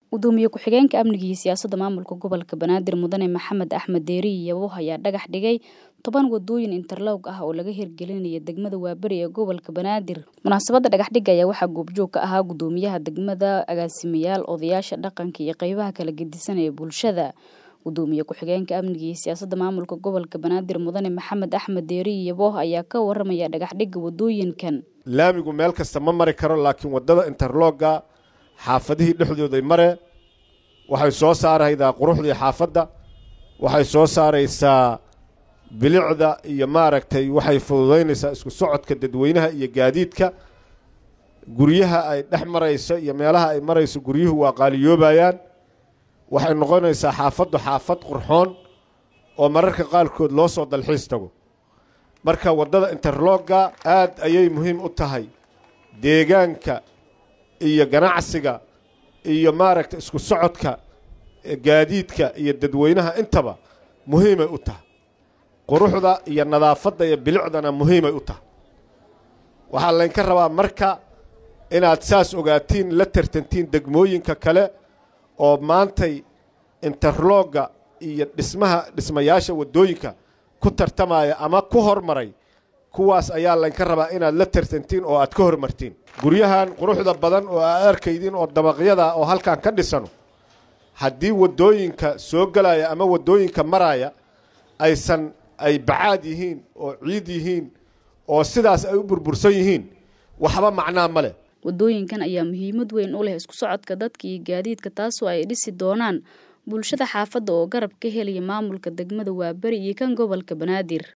gudoomiye ku-xigeenka amniga iyo siyaasadda maamulka gobolka banaadir mudane maxamed axmed deeri yabo ayaa dhagax dhigay toban wadooyin interlog ah oo laga hirgelinaya degmada waaberi ee gobolka banaadir munaasabadda dhagaxdhiga ayaa waxaa goobjoog ka ahaa gudoomiyaha degmada agaasimayaal odayaasha dhaqanka iyo qeybaha kala gedisan ee bulshada gudoomiye ku-xigeenka amniga iyo siyaasadda maamulka gobolka banaadir mudane maxamed axmed deeri yabo ayaa ka waramaya dhagaxdhiga wadooyinkan laamigu meel kasta ma mari karo laakiin waddada interlogga xaafadihii dhexdooday mare waxay soo saaraydaa quruxdii xaafadda waxay soo saaraysaa bilicda iyo maaragtay waxay fududaynaysaa isku socodka dadweynaha iyo gaadiidka guryaha ay dhex marayso iyo meelaha ay marayso guryuhu waa qaaliyoobayaan waxay noqonaysaa xaafaddu xaafad qurxoon oo mararka qaarkood loo soo dalxiis tago marka waddada interlogga aad ayay muhiim u tahay deegaanka iyo ganacsiga iyo maaragta isku socodka gaadiidka iyo dadweynaha intaba muhiimay u tahay quruxda iyo nadaafadda iyo bilicdana muhiimay u tahay waxaa laynka rabaa marka inaad saas ogaatiin la tartantiin degmooyinka kale oo maantay interlogga iyo dhismaha dhismayaasha waddooyinka ku tartamaya ama ku hormaray kuwaas ayaa laynka rabaa inaad la tartantiin oo aad ka hormartiin guryahan quruxda badan oo aad arkaydiin oo dabaqyada oo halkan ka dhisano haddii waddooyinka soo gelaya ama waddooyinka maraya aysan ay bacaad yihiin oo ciid yihiin oo sidaas ay u burbursan yihiin waxba macnaa ma leh wadooyinkan ayaa muhiimad weyn u leh isku socodka dadka iyo gaadiidka taasoo ay dhisi doonaan bulshada xaafadda oo garab ka helaya maamulka degmada waaberi iyo kan gobolka banaadir